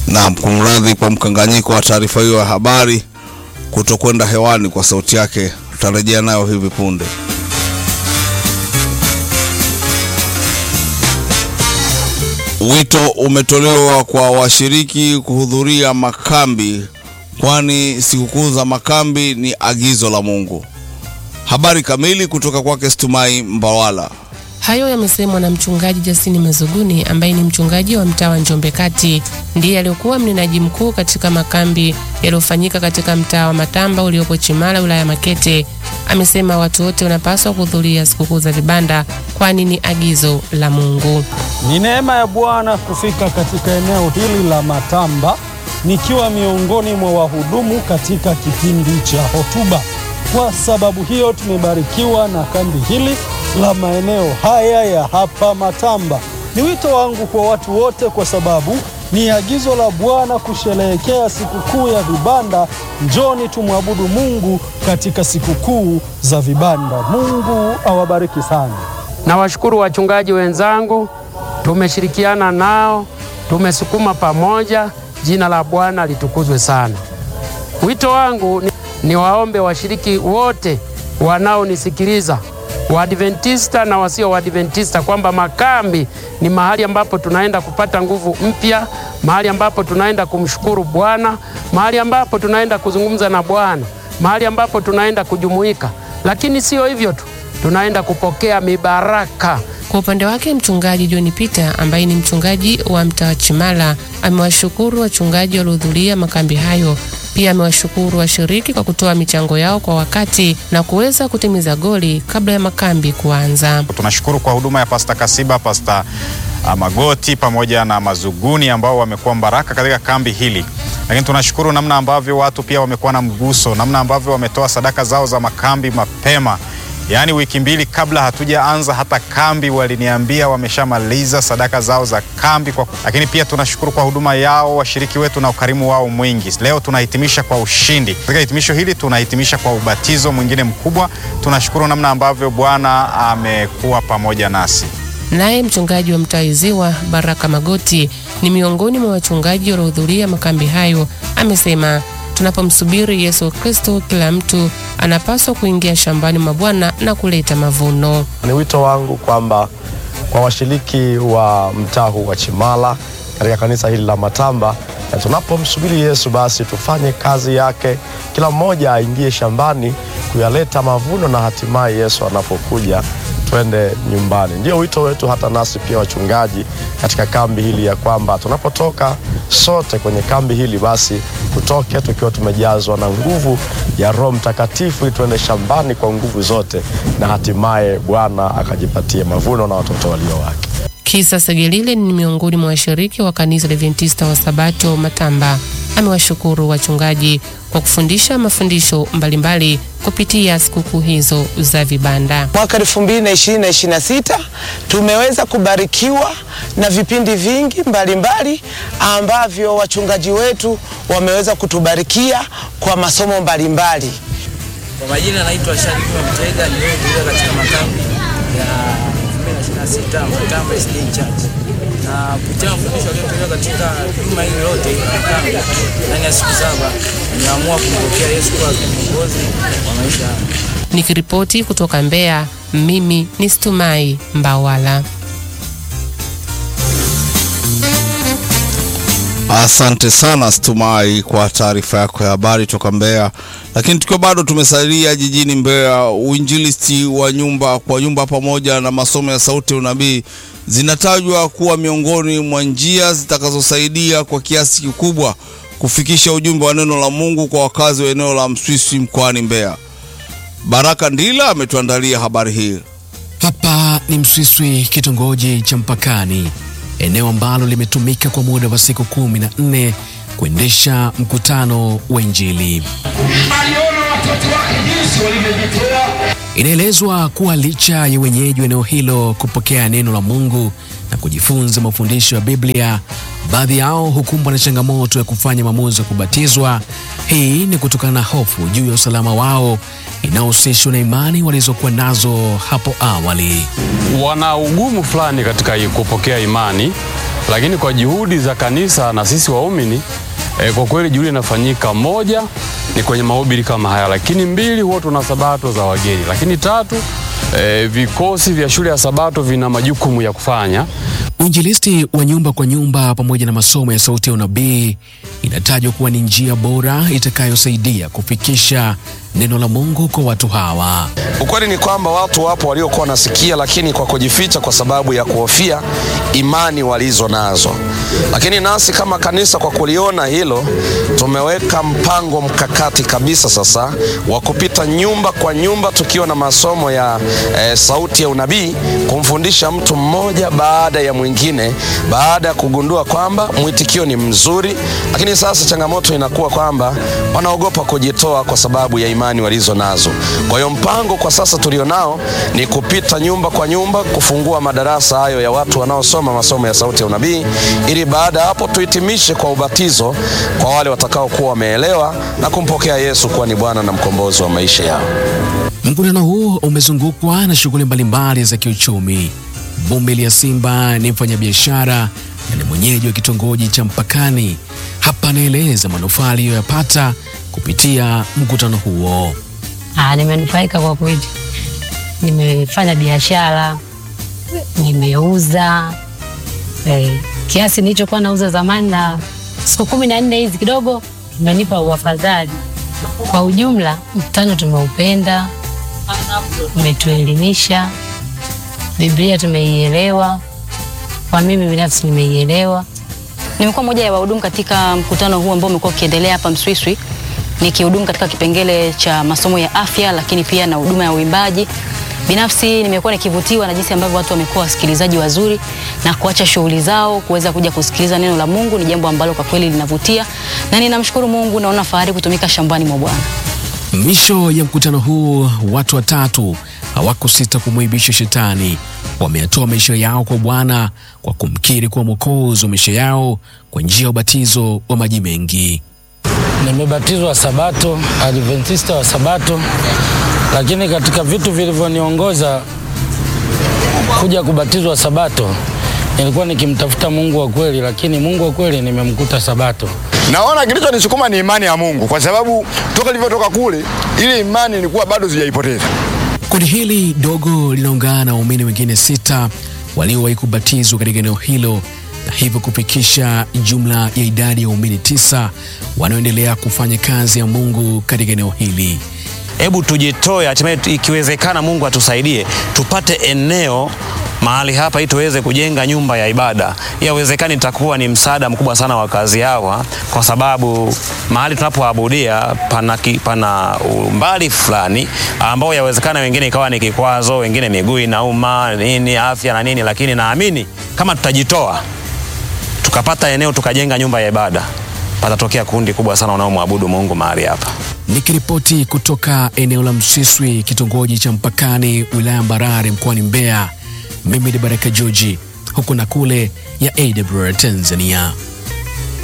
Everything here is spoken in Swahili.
Naam, kumradhi kwa mkanganyiko wa taarifa hiyo ya habari kutokwenda hewani kwa sauti yake. Tutarejea nayo hivi punde. Wito umetolewa kwa washiriki kuhudhuria makambi, kwani sikukuu za makambi ni agizo la Mungu. Habari kamili kutoka kwake Stumai Mbawala. Hayo yamesemwa na mchungaji Jasini Mazuguni ambaye ni mchungaji wa mtaa wa Njombe Kati, ndiye aliyokuwa mnenaji mkuu katika makambi yaliyofanyika katika mtaa wa Matamba uliopo Chimala, wilaya ya Makete. Amesema watu wote wanapaswa kuhudhuria sikukuu za vibanda, kwani ni agizo la Mungu. Ni neema ya Bwana kufika katika eneo hili la Matamba nikiwa miongoni mwa wahudumu katika kipindi cha hotuba. Kwa sababu hiyo tumebarikiwa na kambi hili la maeneo haya ya hapa Matamba. Ni wito wangu kwa watu wote, kwa sababu ni agizo la Bwana kusherehekea sikukuu ya vibanda. Njoni tumwabudu Mungu katika sikukuu za vibanda. Mungu awabariki sana. Nawashukuru wachungaji wenzangu, tumeshirikiana nao, tumesukuma pamoja. Jina la Bwana litukuzwe sana. Wito wangu ni, ni waombe washiriki wote wanaonisikiliza Waadventista na wasio Waadventista kwamba makambi ni mahali ambapo tunaenda kupata nguvu mpya, mahali ambapo tunaenda kumshukuru Bwana, mahali ambapo tunaenda kuzungumza na Bwana, mahali ambapo tunaenda kujumuika. Lakini sio hivyo tu, tunaenda kupokea mibaraka. Kwa upande wake mchungaji John Peter ambaye ni mchungaji wa mtaa wa Chimala amewashukuru wachungaji waliohudhuria makambi hayo. Pia amewashukuru washiriki kwa kutoa michango yao kwa wakati na kuweza kutimiza goli kabla ya makambi kuanza. Tunashukuru kwa huduma ya Pasta Kasiba, Pasta Magoti pamoja na Mazuguni ambao wamekuwa baraka katika kambi hili, lakini tunashukuru namna ambavyo watu pia wamekuwa na mguso, namna ambavyo wametoa sadaka zao za makambi mapema Yaani wiki mbili kabla hatujaanza hata kambi waliniambia wameshamaliza sadaka zao za kambi kwa... Lakini pia tunashukuru kwa huduma yao washiriki wetu na ukarimu wao mwingi. Leo tunahitimisha kwa ushindi. Katika hitimisho hili tunahitimisha kwa ubatizo mwingine mkubwa. Tunashukuru namna ambavyo Bwana amekuwa pamoja nasi. Naye mchungaji wa mtaa Ziwa Baraka Magoti ni miongoni mwa wachungaji waliohudhuria makambi hayo, amesema tunapomsubiri Yesu Kristo, kila mtu anapaswa kuingia shambani mwa Bwana na kuleta mavuno. Ni wito wangu kwamba kwa washiriki wa mtaa huu wa Chimala katika kanisa hili la Matamba, na tunapomsubiri Yesu basi tufanye kazi yake, kila mmoja aingie shambani kuyaleta mavuno, na hatimaye Yesu anapokuja twende nyumbani. Ndio wito wetu hata nasi pia wachungaji katika kambi hili, ya kwamba tunapotoka sote kwenye kambi hili basi tutoke tukiwa tumejazwa na nguvu ya Roho Mtakatifu, ili tuende shambani kwa nguvu zote, na hatimaye Bwana akajipatie mavuno na watoto walio wake. Kisa Segelile ni miongoni mwa washiriki wa kanisa la Adventista wa Sabato Matamba. Amewashukuru wachungaji kwa kufundisha mafundisho mbalimbali kupitia sikukuu hizo za vibanda. Mwaka 2020 na 26 tumeweza kubarikiwa na vipindi vingi mbalimbali mbali, ambavyo wachungaji wetu wameweza kutubarikia kwa masomo mbalimbali. Kwa majina naitwa Sharifu Mtega, niliyehudhuria katika makambi ya 2026 Matamba SDA Church na kupitia mafundisho yaliyotolewa katika juma hili lote makambi ndani ya siku saba, nimeamua kumpokea Yesu kuwa kiongozi wa maisha yangu. Nikiripoti kutoka Mbeya, mimi ni Stumai Mbawala. Asante sana Stumai kwa taarifa yako ya habari toka Mbeya. Lakini tukiwa bado tumesalia jijini Mbeya, uinjilisti wa nyumba kwa nyumba pamoja na masomo ya sauti ya unabii zinatajwa kuwa miongoni mwa njia zitakazosaidia kwa kiasi kikubwa kufikisha ujumbe wa neno la Mungu kwa wakazi wa eneo la Mswiswi mkoani Mbeya. Baraka Ndila ametuandalia habari hii. Hapa ni Mswiswi, kitongoji cha mpakani, eneo ambalo limetumika kwa muda wa siku kumi na nne kuendesha mkutano wa Injili. Aliona watoto wake jinsi walivyojitoa. Inaelezwa kuwa licha ya wenyeji wa eneo hilo kupokea neno la Mungu na kujifunza mafundisho ya Biblia, baadhi yao hukumbwa na changamoto ya kufanya maamuzi ya kubatizwa. Hii ni kutokana na hofu juu ya usalama wao inayohusishwa na imani walizokuwa nazo hapo awali. Wana ugumu fulani katika kupokea imani lakini kwa juhudi za kanisa na sisi waumini e, kwa kweli juhudi inafanyika. Moja ni kwenye mahubiri kama haya, lakini mbili, huwa tuna sabato za wageni, lakini tatu, e, vikosi vya shule ya sabato vina majukumu ya kufanya. Uinjilisti wa nyumba kwa nyumba pamoja na masomo ya sauti ya unabii inatajwa kuwa ni njia bora itakayosaidia kufikisha neno la Mungu kwa watu hawa. Ukweli ni kwamba watu wapo waliokuwa wanasikia, lakini kwa kujificha kwa sababu ya kuhofia imani walizo nazo. Lakini nasi kama kanisa, kwa kuliona hilo, tumeweka mpango mkakati kabisa sasa wa kupita nyumba kwa nyumba, tukiwa na masomo ya eh, sauti ya unabii, kumfundisha mtu mmoja baada ya mwingine, baada ya kugundua kwamba mwitikio ni mzuri. Lakini sasa changamoto inakuwa kwamba wanaogopa kujitoa kwa sababu ya imani walizo nazo. Kwa hiyo mpango kwa sasa tulionao ni kupita nyumba kwa nyumba, kufungua madarasa hayo ya watu wanaosoma masomo ya sauti ya unabii, ili baada ya hapo tuhitimishe kwa ubatizo kwa wale watakaokuwa wameelewa na kumpokea Yesu kuwa ni Bwana na mkombozi wa maisha yao. Mkutano huu umezungukwa na shughuli mbalimbali za kiuchumi. Bumbeli ya Simba ni mfanyabiashara na ni mwenyeji wa kitongoji cha Mpakani. Hapa anaeleza manufaa aliyoyapata kupitia mkutano huo. Ah, nimenufaika kwa kweli. Nimefanya biashara, nimeuza eh, kiasi nilichokuwa nauza zamani, na siku kumi na nne hizi kidogo imenipa uafadhali. Kwa ujumla, mkutano tumeupenda, umetuelimisha, Biblia tumeielewa, kwa mimi binafsi nimeielewa. Nimekuwa moja ya wahudumu katika mkutano huu ambao umekuwa ukiendelea hapa Mswiswi, nikihudumu katika kipengele cha masomo ya afya, lakini pia na huduma ya uimbaji. Binafsi nimekuwa nikivutiwa na jinsi ambavyo watu wamekuwa wasikilizaji wazuri na kuacha shughuli zao kuweza kuja kusikiliza neno la Mungu. Ni jambo ambalo kwa kweli linavutia, na ninamshukuru Mungu, naona fahari kutumika shambani mwa Bwana. Mwisho ya mkutano huu, watu watatu hawakusita kumwibisha Shetani. Wameyatoa maisha yao kwa Bwana kwa kumkiri kuwa mwokozi wa maisha yao kwa njia ya ubatizo wa maji mengi. Nimebatizwa Sabato, Adventista wa Sabato, lakini katika vitu vilivyoniongoza kuja kubatizwa Sabato nilikuwa nikimtafuta Mungu wa kweli, lakini Mungu wa kweli nimemkuta Sabato. Naona kilichonisukuma ni imani ya Mungu, kwa sababu toka nilivyotoka kule, ile imani nilikuwa bado sijaipoteza. Kundi hili dogo linaungana na waumini wengine sita waliowahi kubatizwa katika eneo hilo na hivyo kufikisha jumla ya idadi ya waumini tisa wanaoendelea kufanya kazi ya Mungu katika eneo hili. Hebu tujitoe, hatimaye ikiwezekana, Mungu atusaidie tupate eneo mahali hapa ili tuweze kujenga nyumba ya ibada. Yawezekani itakuwa ni msaada mkubwa sana wa kazi hawa, kwa sababu mahali tunapoabudia pana, ki- pana umbali fulani ambao yawezekana wengine ikawa ni kikwazo, wengine miguu inauma nini, afya na nini, lakini naamini kama tutajitoa tukapata eneo tukajenga nyumba ya ibada, patatokea kundi kubwa sana wanaomwabudu Mungu mahali hapa. Nikiripoti kutoka eneo la Msiswi, kitongoji cha Mpakani, wilaya ya Mbarare, mkoani Mbeya, mimi ni Baraka Joji, huku na kule ya AWR Tanzania.